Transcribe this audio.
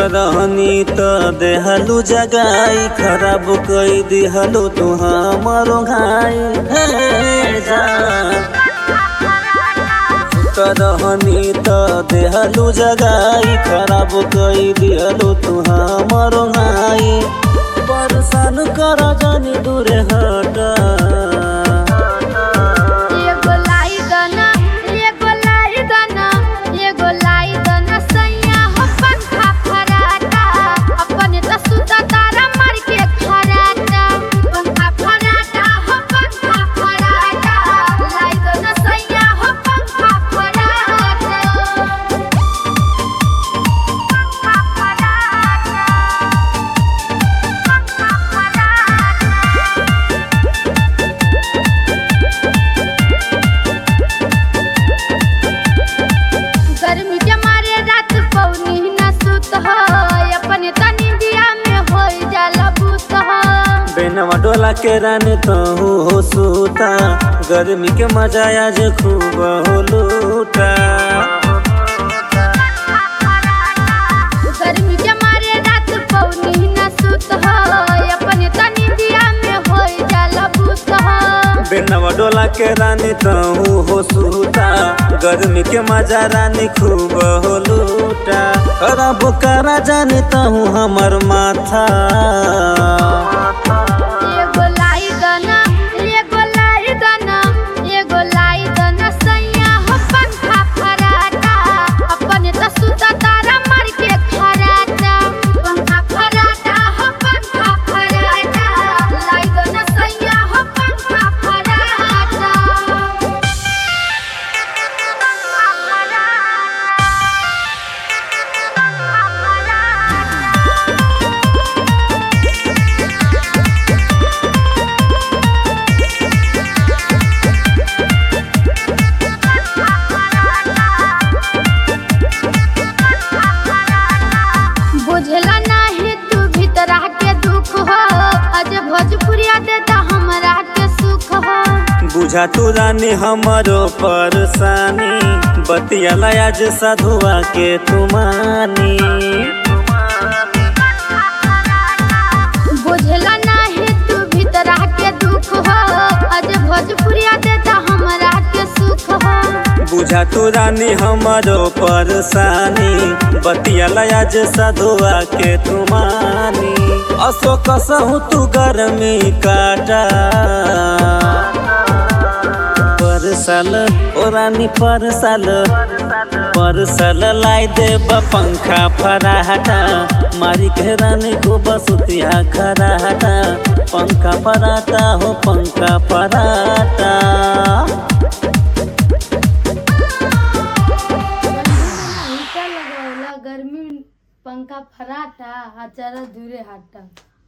रहनी त देहलू जगाई खराब कई दिहलू तू हमारो घाई हे जान त रहनी त देहलू जगाई खराब कई दिहलू तू हमारो घाई परसान कर जानी दूरे हटा एगो लाई दना एगो लाई दना एगो लाई दना सैया हो पंखा फराटा अपने त सुता तारा मार के खराटा पंखा फराटा हो पंखा फराटा लाई दना सैया हो पंखा फराटा पंखा फराटा पंखा फराटा गर्मी के मारे रात पौनी न सुत हो अपने तनी दिया में हो जाला भूत हो बेनवा डोला के रानी तहु हो सूता गर्मी के मजा आज खूब हो लूटा गर्मी के मारे रात पौनी न सुत हो अपने तनी दिया में हो जाला भूत हो बेनवा डोला के रानी तहु हो सूता गर्मी के मजा रानी खूब हो लूटा खराब करा जानी तहु हमर माथा एगो लाई दना एगो लाई दना एगो लाई दना सैया हो पंखा फराटा अपने त सुता तारा मार के खराटा पंखा फराटा हो पंखा फराटा लाई दना सैया हो पंखा फराटा पंखा फराटा बुझला नाही तू भीतरा के दुख हो अज भोजपुरिया देता हमरा के सुख हो बुझा तू रानी हमरो परेशानी बतिया आज साधुआ के तुमानी बुझला नाही तू भीतरा के दुख हो अज भोजपुरिया देता हमरा के सुख हो बुझा तू रानी हमरो परेशानी बतिया आज साधुआ के तुमानी असो कसहु तू गर्मी काटा परसल ओ रानी परसल परसल लाई देब पंखा फराटा मारी के रानी को बसुतिया खराटा पंखा फराटा हो पंखा फराटा गर्मी पंखा फराटा आ चरा दूरे हटा